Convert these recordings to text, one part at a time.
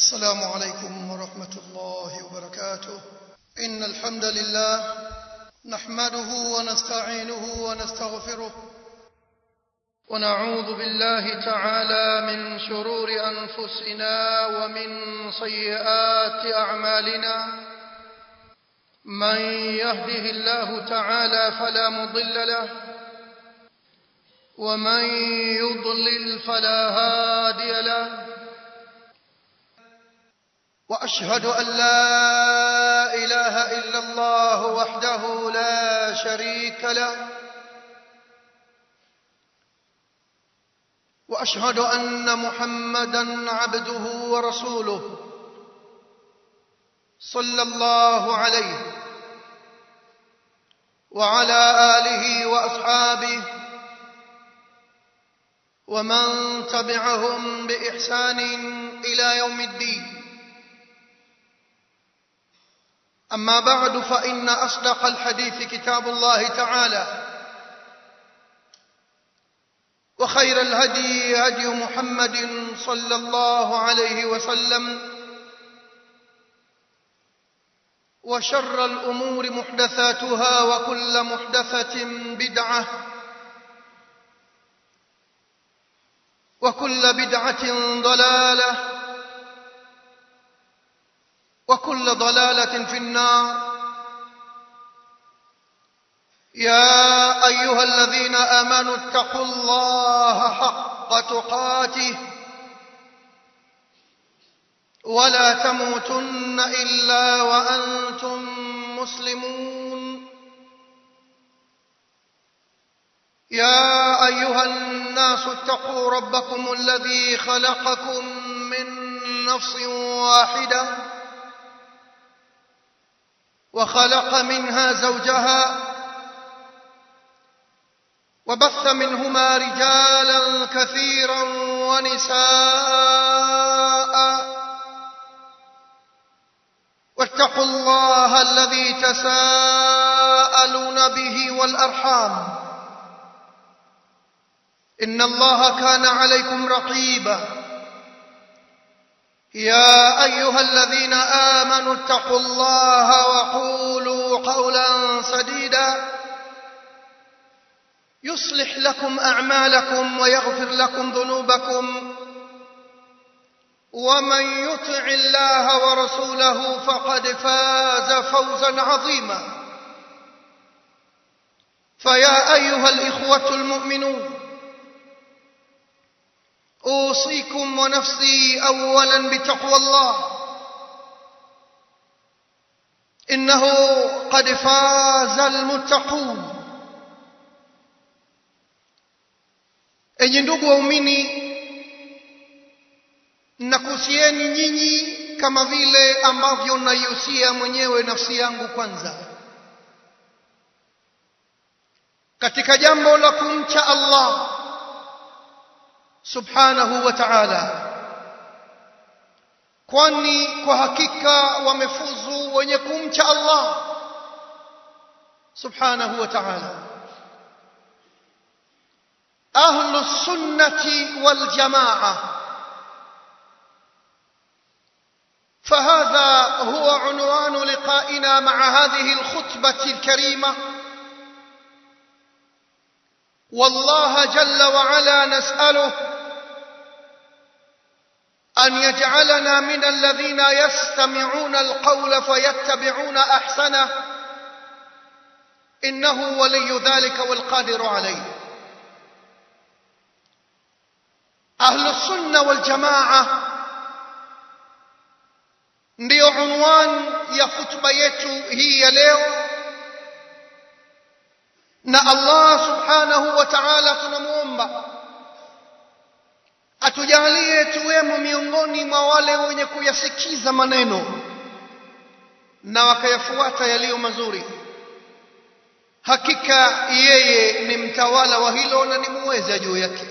السلام عليكم ورحمة الله وبركاته إن الحمد لله نحمده ونستعينه ونستغفره ونعوذ بالله تعالى من شرور أنفسنا ومن سيئات أعمالنا من يهده الله تعالى فلا مضل له ومن يضلل فلا هادي له واشهد ان لا اله الا الله وحده لا شريك له واشهد ان محمدا عبده ورسوله صلى الله عليه وعلى اله واصحابه ومن تبعهم باحسان الى يوم الدين أما بعد فإن أصدق الحديث كتاب الله تعالى وخير الهدي هدي محمد صلى الله عليه وسلم وشر الأمور محدثاتها وكل محدثة بدعة وكل بدعة ضلالة وكل ضلالة في النار يا أيها الذين آمنوا اتقوا الله حق تقاته ولا تموتن إلا وأنتم مسلمون يا أيها الناس اتقوا ربكم الذي خلقكم من نفس واحده وخلق منها زوجها وبث منهما رجالا كثيرا ونساء واتقوا الله الذي تساءلون به والارحام ان الله كان عليكم رقيبا يا ايها الذين امنوا اتقوا الله وقولوا قولا سديدا يصلح لكم اعمالكم ويغفر لكم ذنوبكم ومن يطع الله ورسوله فقد فاز فوزا عظيما فيا ايها الاخوه المؤمنون اوصيكم ونفسي اولا بتقوى الله انه قد فاز المتقون enyi ndugu waumini nakuhusieni nyinyi kama vile ambavyo naihusia mwenyewe nafsi yangu kwanza katika jambo la kumcha allah subhanahu wa ta'ala kwani kwa hakika wamefuzu wenye kumcha Allah subhanahu wa ta'ala ahlu sunnati wal jamaa فهذا هو عنوان لقائنا مع هذه الخطبة الكريمة والله جل وعلا نسأله أن يجعلنا من الذين يستمعون القول فيتبعون أحسنه إنه ولي ذلك والقادر عليه أهل السنة والجماعة ndio unwan ya khutba yetu hii ya leo na Allah subhanahu wa ta'ala tunamuomba atujalie tuwemo miongoni mwa wale wenye kuyasikiza maneno na wakayafuata yaliyo mazuri hakika yeye ni mtawala wa hilo na ni muweza juu yake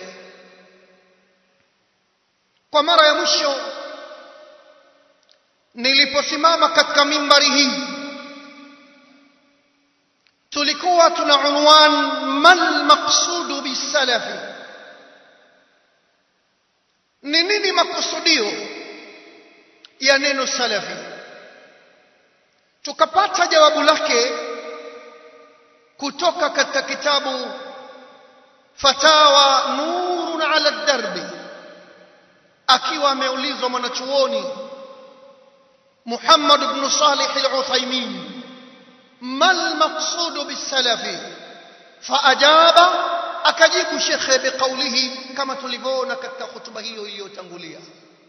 kwa mara ya mwisho niliposimama katika mimbari hii tulikuwa tuna unwan mal maqsudu bisalafi ni nini makusudio ya neno salafi tukapata jawabu lake kutoka katika kitabu fatawa nurun ala darbi akiwa ameulizwa mwanachuoni Muhammad ibn Salih al-Uthaymeen ما المقصود بالسلف فأجاب akajibu shekhe biqaulihi kama tulivyoona katika hutuba hiyo iliyotangulia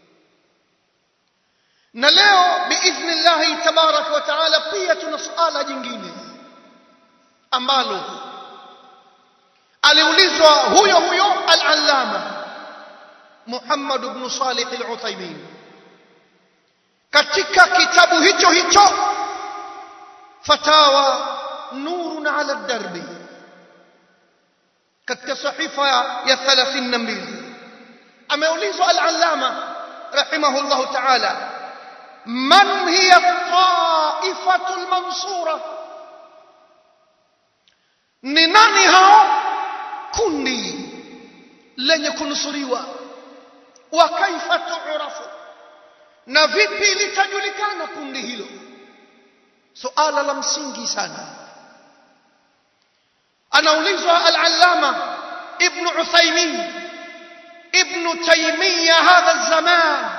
na leo biidhnillahi tabaraka wa taala pia tuna suala jingine ambalo aliulizwa huyo huyo al-allama Muhammad ibn Salih al-Uthaymeen katika kitabu hicho hicho fatawa nurun ala darbi katika sahifa ya 32 ameulizwa al-allama rahimahullahu ta'ala man hiya at-ta'ifatu al-mansura ni nani hao kundi lenye kunusuriwa wa kaifa tu'rafu na vipi litajulikana kundi hilo suala la msingi sana anaulizwa al-allama ibn Uthaymeen ibn Taymiyyah hadha zaman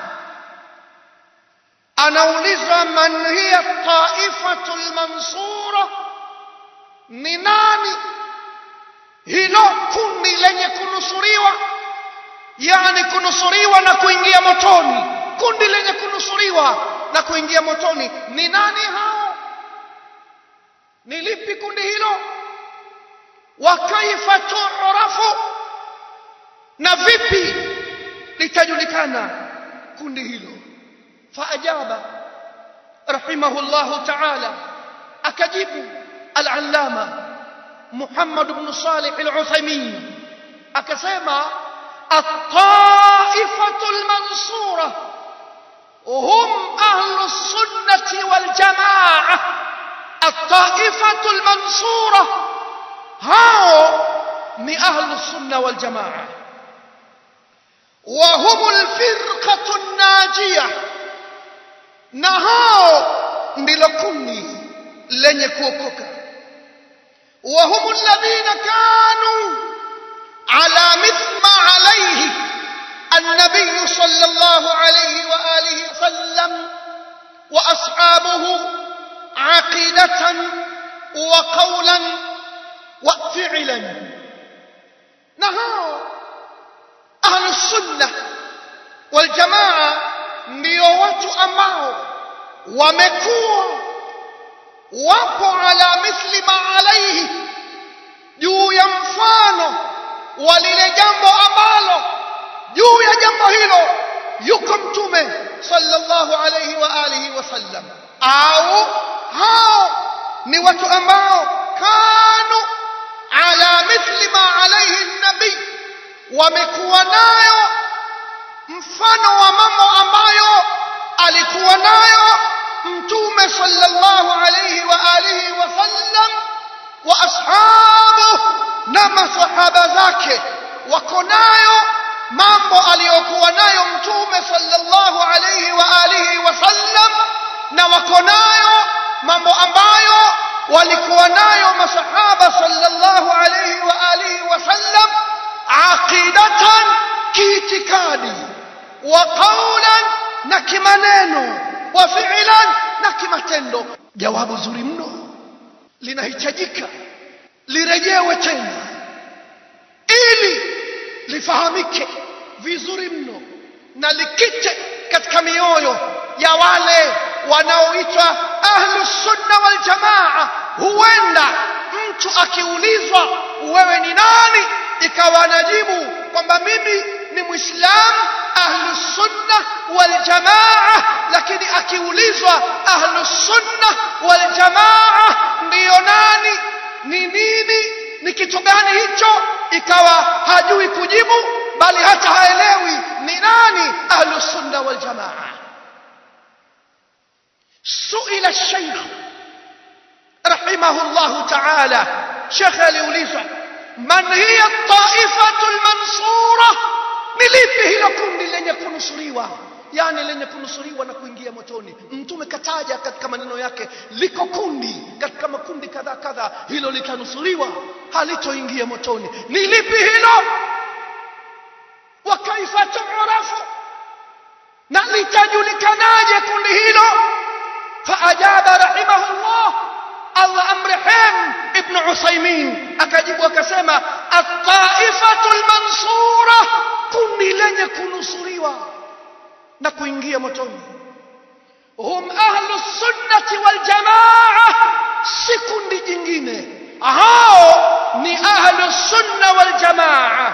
anaulizwa man hiya taifatu al-mansura ni nani hilo kundi lenye kunusuriwa yani kunusuriwa na kuingia motoni kundi lenye kunusuriwa na kuingia motoni ni nani hao ni lipi kundi hilo wa kaifa tu'rafu na vipi litajulikana kundi hilo faajaba rahimahullahu ta'ala akajibu al-allama Muhammad ibn Salih al-Uthaymeen akasema at-ta'ifatu al-mansura hum ahlu as-sunnah wal-jama'ah الطائفة المنصورة هاو من أهل السنة والجماعة وهم الفرقة الناجية نهاو ndilokuni lenye kuokoka وهم الذين كانوا على مثل ما عليه النبي صلى الله عليه وآله وسلم وأصحابه عقيدة وقولا وفعلا نهار أهل السنة والجماعة ndio watu ambao wamekuwa wapo ala mithli ma alaihi juu ya mfano wa lile jambo ambalo juu ya jambo hilo yuko mtume sallallahu alayhi wa alihi wasallam au hao ni watu ambao kanu ala mithli ma alayhi nabii wamekuwa nayo mfano wa mambo ambayo alikuwa nayo mtume sallallahu alayhi wa alihi wasallam wa ashabu na masahaba zake wako nayo mambo aliyokuwa nayo mtume sallallahu alayhi wa alihi wasallam na wako nayo mambo ambayo walikuwa nayo masahaba sallallahu alayhi wa alihi wasallam aqidatan kiitikadi wa qawlan na kimaneno wa fi'lan na kimatendo jawabu zuri mno linahitajika lirejewe tena ili lifahamike vizuri mno na likite katika mioyo ya wale wanaoitwa ahlu sunna wal jamaa huenda mtu akiulizwa wewe ni nani ikawa anajibu kwamba mimi ni muislamu ahlu sunna wal jamaa lakini akiulizwa ahlu sunna wal jamaa ndiyo nani ni nini ni kitu gani hicho ikawa hajui kujibu bali hata haelewi ni nani ahlu sunna wal jamaa سئل الشيخ رحمه الله تعالى شيخ aliulizwa man hiya at-ta'ifatu al-mansura ni lipi hilo kundi lenye kunusuriwa yani lenye kunusuriwa na kuingia motoni mtume kataja katika maneno yake liko kundi katika makundi kadhaa kadhaa hilo litanusuriwa halitoingia motoni ni lipi hilo wa kaifa tu'rafu na litajulikanaje kundi hilo faajaba rahimahullah Allah amrehemu ibn Usaimin akajibu akasema at-taifatu al-mansura kundi lenye kunusuriwa na kuingia motoni hum ahlu sunnati wal jamaa si kundi jingine hao ni ahlu sunna wal jamaa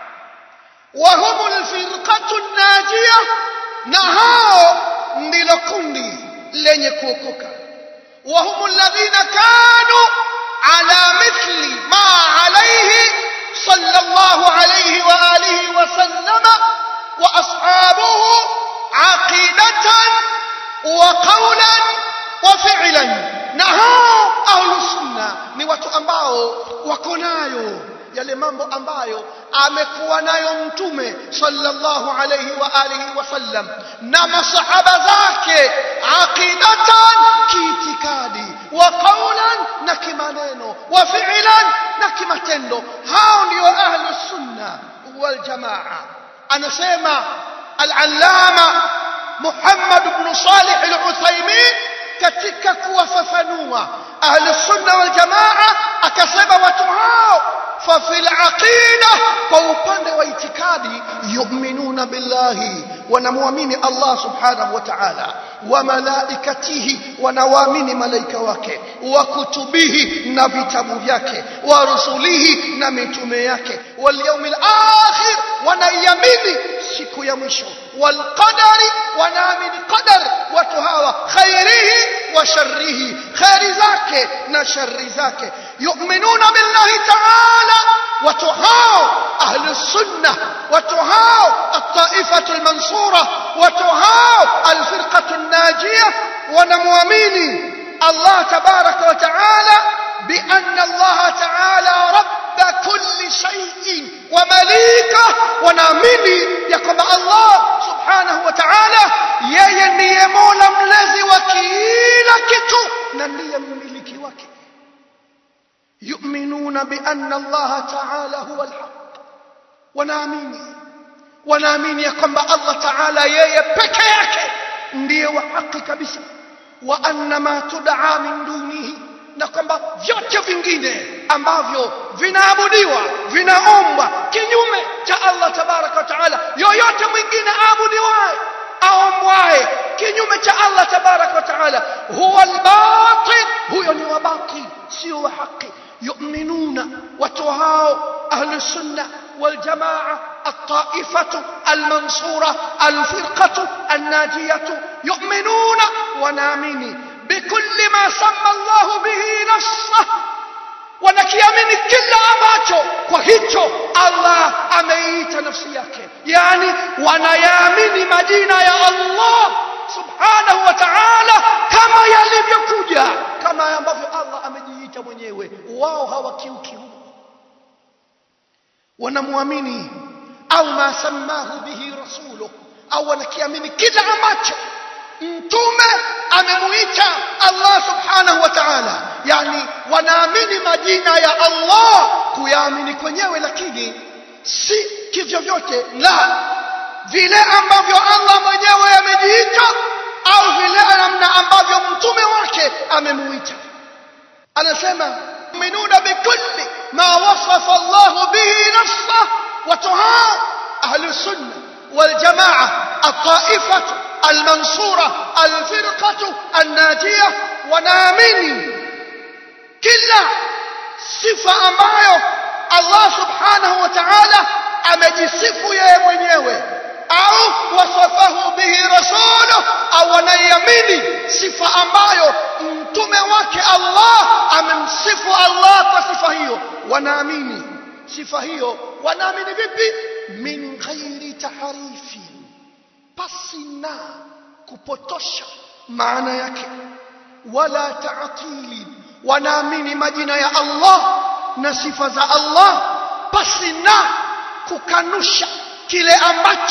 wa hum al-firqatu an-najiyah na hao ndilo kundi lenye kuokoka وهم الذين كانوا على مثل ما عليه صلى الله عليه وآله وسلم وأصحابه عقيدة وقولا وفعلا نهاو أهل السنة ni watu ambao wako nayo yale mambo ambayo amekuwa nayo mtume sallallahu alayhi wa alihi wasallam na masahaba zake aqidatan kiitikadi wa qawlan na kimaneno wa fi'lan na kimatendo hao ndio ahlu sunna wal jamaa anasema al-allama Muhammad ibn Salih al-Uthaymeen katika kuwafafanua ahlu sunna wal jamaa akasema watu hao ففي العقيدة فوقند واعتقادي يؤمنون بالله ونمؤمن الله سبحانه وتعالى وملائكته ونوامن ملائكة wake وكتبه na vitabu vyake ورسله na mitume yake واليوم الآخر wanaiamini siku ya mwisho والقدر wanaamini qadar watu hawa khairihi wa sharrihi khairi zake na shari zake yu'minuna billahi ta'ala watu hao ahli sunna watu hao at-taifatu al-mansura watu hao al-firqatu an-najiyah wanamwamini Allah tabaraka wa ta'ala bi anna Allah ta'ala rabb كل شيء ومليكه wanaamini ya kwamba Allah subhanahu wa ta'ala yeye ndiye Mola mlezi wa kila kitu na ndiye mmiliki wake yu'minuna bi anna Allah ta'ala huwa al-haq wanaamini wanaamini ya kwamba Allah ta'ala yeye peke yake ndiye wa haki kabisa wa anna ma tud'a min dunihi na kwamba vyote vingine ambavyo vinaabudiwa vinaombwa kinyume cha Allah tabaraka wa taala yoyote mwingine aabudiwaye aombwaye kinyume cha Allah tabaraka wa taala huwa albatil huyo ni wa batil sio wa haki yu'minuna watu hao ahli sunna والجماعة الطائفة المنصورة الفرقة الناجية يؤمنون ونامين بكل ما سمى الله به نصه wanakiamini kila ambacho kwa hicho Allah ameita nafsi yake yani wanayaamini majina ya Allah subhanahu wa ta'ala kama yalivyokuja kama ambavyo Allah amejiita mwenyewe wao hawakiuki huko wanamwamini au ma samahu bihi rasuluhu au wanakiamini kila ambacho mtume amemuita Allah subhanahu wa ta'ala yani wanaamini majina ya Allah kuyaamini kwenyewe lakini si kivyo vyote la vile ambavyo Allah mwenyewe amejiita au vile namna ambavyo mtume wake amemuita anasema minuna bikulli ma wasafa Allah bihi nafsa watu hao ahli sunna wal jamaa at-taifatu المنصورة الفرقة الناجية ونامني كلا صفة ambayo Allah subhanahu wa ta'ala amejisifu yeye mwenyewe au wasafahu bihi rasuluhu au anaiamini sifa ambayo mtume wake Allah amemsifu Allah kwa sifa hiyo wanaamini sifa hiyo wanaamini vipi min ghairi taharifi pasi na kupotosha maana yake wala taatili wanaamini majina ya Allah na sifa za Allah pasi na kukanusha kile ambacho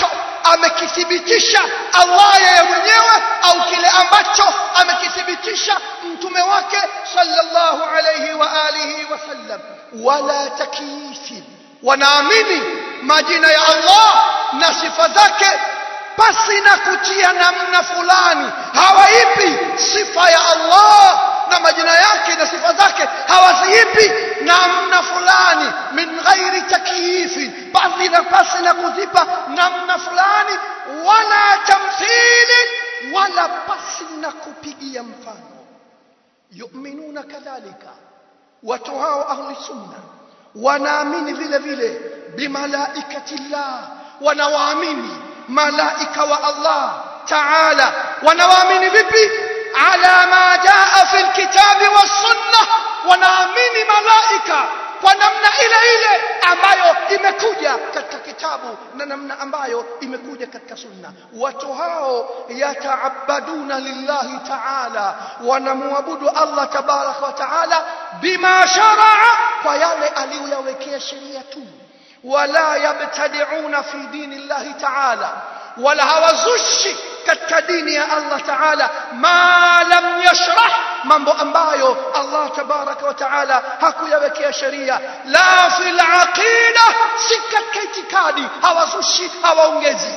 amekithibitisha Allah yeye mwenyewe au kile ambacho amekithibitisha mtume wake sallallahu alayhi wa alihi wasallam wala takyifi wanaamini majina ya Allah na sifa zake pasi na kutia namna fulani hawaipi sifa ya Allah na majina yake na sifa zake hawaziipi namna fulani min ghairi takyifi basi na pasi na kuzipa namna fulani wala tamthili wala pasi na kupigia mfano yu'minuna kadhalika watu hao ahli sunna wanaamini vile vile bimalaikatillah wanawaamini malaika wa Allah taala wanawaamini vipi ala ma jaa fi alkitabi was-sunnah wanaamini malaika kwa namna ile ile ambayo imekuja katika kitabu na namna ambayo imekuja katika sunna watu hao yataabaduna lillahi taala wanamwabudu Allah tabarak wa taala bima sharaa kwa yale aliyoyawekea sheria tu wala yabtadi'una fi dini llahi taala wala hawazushi katika dini ya Allah taala ma lam yashrah mambo ambayo Allah tabaraka wa taala hakuyawekea sheria la fil aqida si katika itikadi hawazushi hawaongezi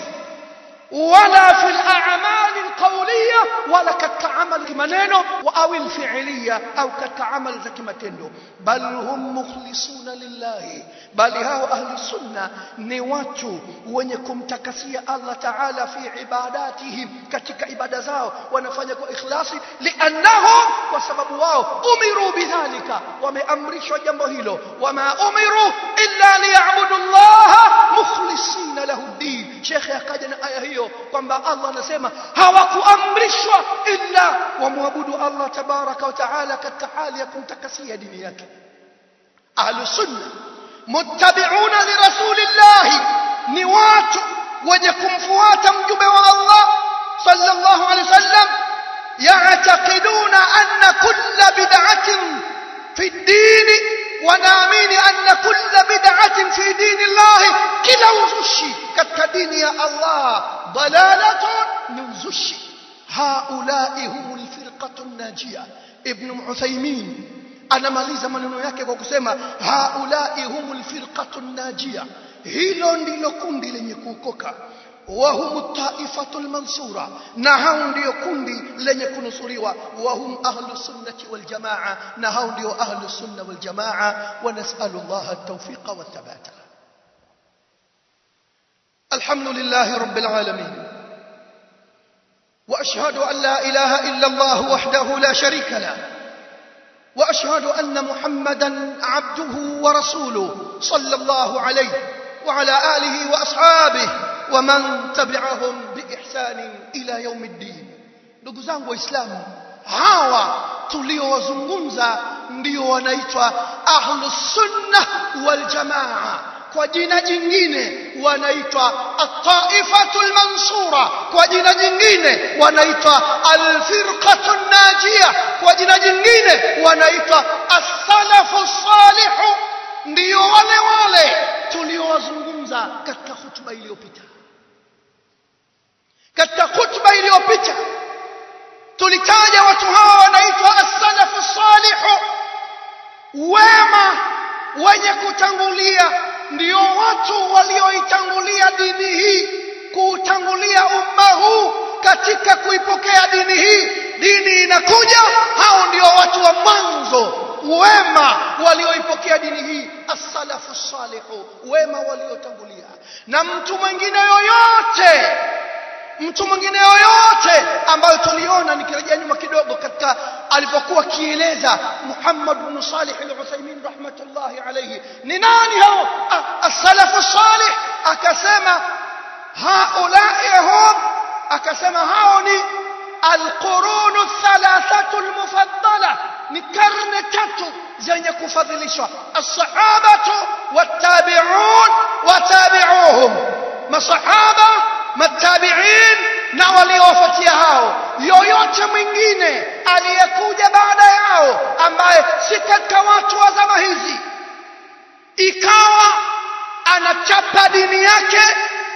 ولا في الأعمال القولية ولا كالتعامل كمنينو أو الفعلية أو كالتعامل ذا كمتندو بل هم مخلصون لله بل هاو أهل السنة نواتو ونكم تكسي الله تعالى في عباداتهم كتك عبادة زاو ونفنك إخلاصي لأنهم وسبب واو أمروا بذلك ومأمرش جنبه وما أمروا إلا ليعبدوا الله مخلصين له الدين شيخ يقادنا آية هي hiyo kwamba Allah anasema hawakuamrishwa illa wamwabudu Allah tabaraka wa taala katika hali ya kumtakasia dini yake ahlu sunna muttabi'una li rasulillahi ni watu wenye kumfuata mjumbe wa Allah sallallahu alaihi wasallam ya'taqiduna anna kulla bid'atin fi ad-din wanaamini anna kulla bid'atin fi dini Allah kila uzushi katika dini ya Allah dalalatun ni uzushi haulai humul firqatun najia ibn Uthaymeen anamaliza maneno yake kwa kusema haulai humul firqatun najia hilo ndilo kundi lenye kuokoka وهم الطائفة المنصورة نهاون ديو كندي لن يكونوا سوريوا وهم أهل السنة والجماعة نهاون ديو أهل السنة والجماعة ونسأل الله التوفيق والثبات الحمد لله رب العالمين وأشهد أن لا إله إلا الله وحده لا شريك له وأشهد أن محمدا عبده ورسوله صلى الله عليه وعلى آله وأصحابه ومن تبعهم بإحسان إلى يوم الدين ndugu zangu waislamu hawa tuliowazungumza ndio wanaitwa ahlus sunna wal jamaa kwa jina jingine wanaitwa at-taifatul mansura kwa jina jingine wanaitwa al-firqatun najia kwa jina jingine wanaitwa as-salafu salihu ndio wale wale tuliowazungumza katika hutuba iliyopita katika hutuba iliyopita tulitaja watu hawa wanaitwa as-salafu salihu wema wenye kutangulia ndio watu walioitangulia dini hii kuutangulia umma huu katika kuipokea dini hii dini inakuja hao ndio watu wa mwanzo wema walioipokea dini hii as-salafu salihu wema waliotangulia na mtu mwingine yoyote mtu mwingine yoyote ambayo tuliona nikirejea nyuma kidogo katika alipokuwa kieleza Muhammad bin Salih al-Uthaymeen rahmatullahi alayhi ni nani hao as-salafu salih akasema haulai hum akasema hao ni القرون الثلاثة المفضلة ni karne tatu zenye kufadhilishwa as-sahabatu wat-tabi'un wa tabi'uhum masahaba matabi'in na waliofuatia hao yoyote mwingine aliyekuja baada yao ambaye si katika watu wa zama hizi ikawa anachapa dini yake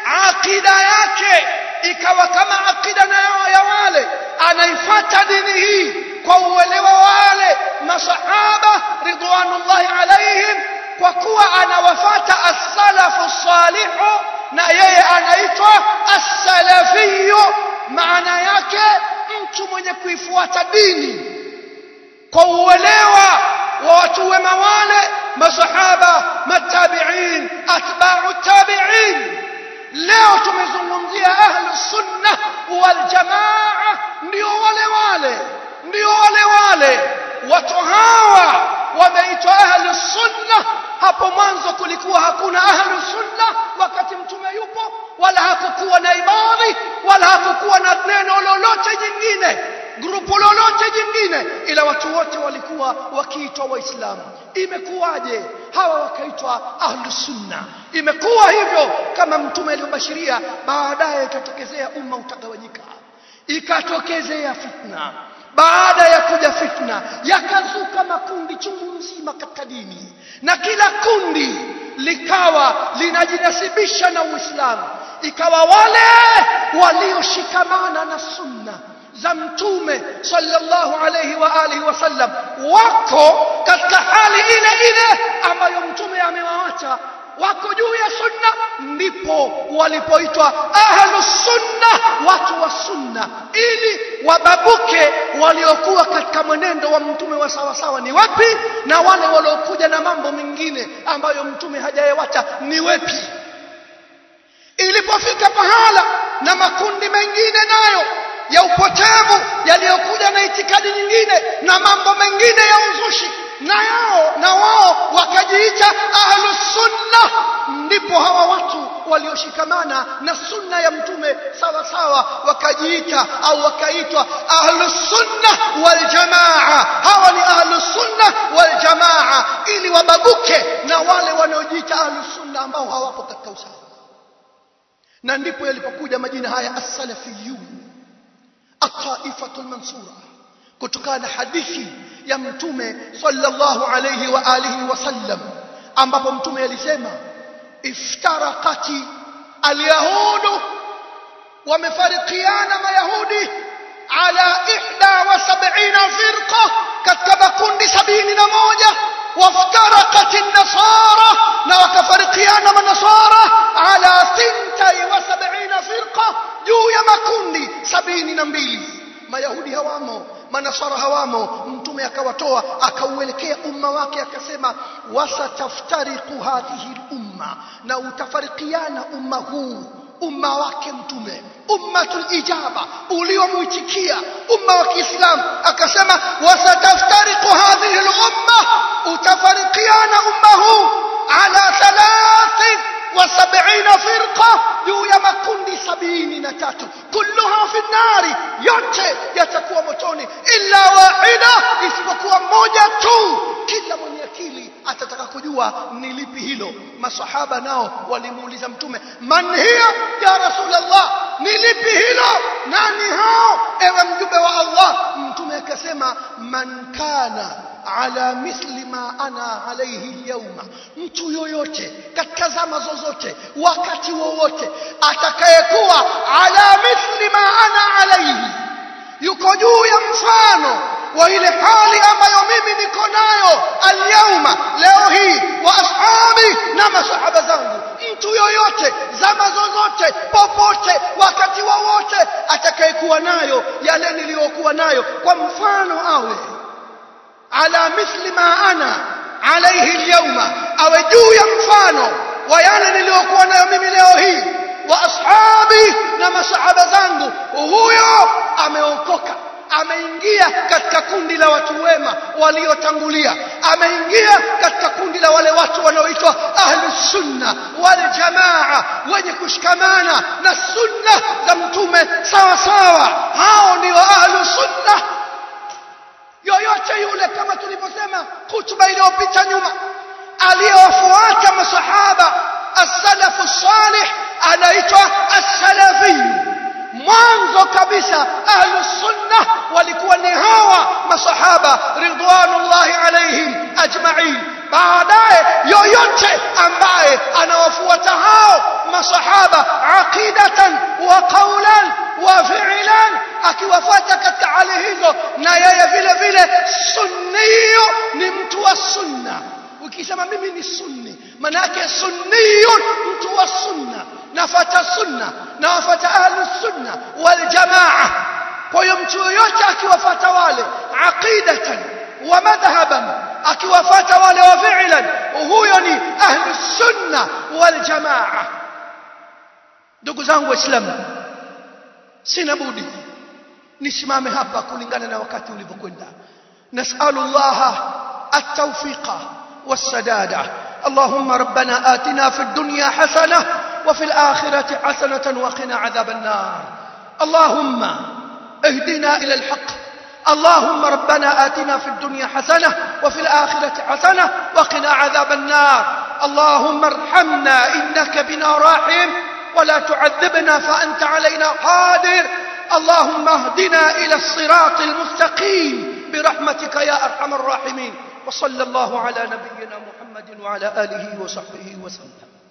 akida yake ikawa kama akida na ya wale anaifata dini hii kwa uelewa wale masahaba ridwanullahi alaihim kwa kuwa anawafata as-salafu salihu na yeye anaitwa as-salafiyyu maana yake mtu mwenye kuifuata dini kwa uelewa wa watu wema wale masahaba matabiin atba'u tabiin leo tumezungumzia ahlu sunna wal jamaa ndio wale wale ndio wale wale watu hawa wameitwa ahlu sunna hapo mwanzo kulikuwa hakuna ahlu sunna wakati mtume yupo wala hakukuwa na ibadhi wala hakukuwa na neno lolote jingine grupu lolote jingine ila watu wote walikuwa wakiitwa waislamu imekuwaje hawa wakaitwa ahlu sunna imekuwa hivyo kama mtume aliyobashiria baadaye ikatokezea umma utagawanyika ikatokezea fitna baada ya kuja fitna yakazuka makundi chungu mzima katika dini na kila kundi likawa linajinasibisha na uislamu ikawa wale walioshikamana na sunna za mtume sallallahu alayhi wa alihi wasallam wako katika hali ile ile ambayo mtume amewaacha wako juu ya sunna ndipo walipoitwa ahlu sunna watu wa sunna ili wababuke waliokuwa katika mwenendo wa mtume wa sawa sawa ni wapi na wale waliokuja na mambo mengine ambayo mtume hajayewacha ni wepi ilipofika pahala na makundi mengine nayo ya upotevu yaliyokuja na itikadi nyingine na mambo mengine ya uzushi na yao na wao wakajiita ahlu sunna ndipo hawa watu walioshikamana na sunna ya mtume sawa sawa wakajiita au wakaitwa ahlu sunna wal jamaa hawa ni ahlu sunna wal jamaa ili wababuke na wale wanaojiita ahlu sunna ambao hawapo katika usawa na ndipo yalipokuja majina haya as-salafiyun at-taifatu al-mansura kutokana na hadithi ya mtume sallallahu alayhi wa alihi wasallam ambapo mtume alisema iftarakati alyahudu wamefarikiana mayahudi ala ihda wa sab'ina firqa katika makundi sabini na moja وافترقت النصارى وكفرقيان منصارى على ثنتي وسبعين فرقة juu ya makundi sabini na mbili mayahudi hawamo manasara hawamo mtume akawatoa akauelekea umma wake akasema wasataftariqu hadhihi lumma na utafarikiana umma huu umma wake mtume ummatul ijaba uliomuitikia umma wa Kiislamu akasema wasataftariqu hadhihi al-umma utafarikiana umma huu ala thalathi wa sab'ina firqa juu ya makundi sabini na tatu kulluha fi nari yote yatakuwa motoni illa wahida isipokuwa moja tu kila mwenye akili atataka kujua ni lipi hilo masahaba nao walimuuliza mtume man hiya ya rasulullah ni lipi hilo nani hao ewe mjumbe wa Allah mtume akasema man kana ala mithli ma ana alayhi alyawma mtu yoyote katika zama zozote wakati wowote atakayekuwa ala mithli ma ana alayhi yuko juu ya mfano wa ile hali ambayo mimi niko nayo alyauma leo hii wa ashabi na masahaba zangu mtu yoyote zama zozote popote wakati wowote atakayekuwa nayo yale niliyokuwa nayo kwa mfano awe ala mithli ma ana alayhi alyawma awe juu ya mfano wa yale niliyokuwa nayo mimi leo hii wa ashabi na masahaba zangu huyo ameokoka ameingia katika kundi la watu wema waliotangulia ameingia katika kundi la wale watu wanaoitwa ahlu sunna wal jamaa wenye kushikamana na sunna za mtume sawa sawa hao ndio ahlu sunna yoyote yule kama tulivyosema hutuba iliyopita nyuma aliyowafuata masahaba as-salafu salih anaitwa as-salafi mwanzo kabisa ahlu sunna walikuwa ni hawa masahaba ridwanullahi alaihim ajma'in baadaye yoyote ambaye anawafuata hao masahaba aqidatan wa qawlan wa fi'lan akiwafuata katika hali hizo na yeye vile vile sunniyo ni mtu wa sunna ukisema mimi ni sunni maana yake sunniyun mtu wa sunna nafata sunna na wafata ahlu sunna wal jamaa kwa hiyo mtu yoyote akiwafata wale aqidatan wa madhhaban akiwafata wale wa fi'lan huyo ni ahlu sunna wal jamaa ndugu zangu waislamu sina budi nisimame hapa kulingana na wakati ulivyokwenda nasalullah at-tawfiqa was-sadada اللهم ربنا آتنا في الدنيا حسنة وفي الآخرة حسنة وقنا عذاب النار اللهم اهدنا إلى الحق اللهم ربنا آتنا في الدنيا حسنة وفي الآخرة حسنة وقنا عذاب النار اللهم ارحمنا إنك بنا راحم ولا تعذبنا فأنت علينا قادر اللهم اهدنا إلى الصراط المستقيم برحمتك يا أرحم الراحمين وصلى الله على نبينا محمد وعلى آله وصحبه وسلم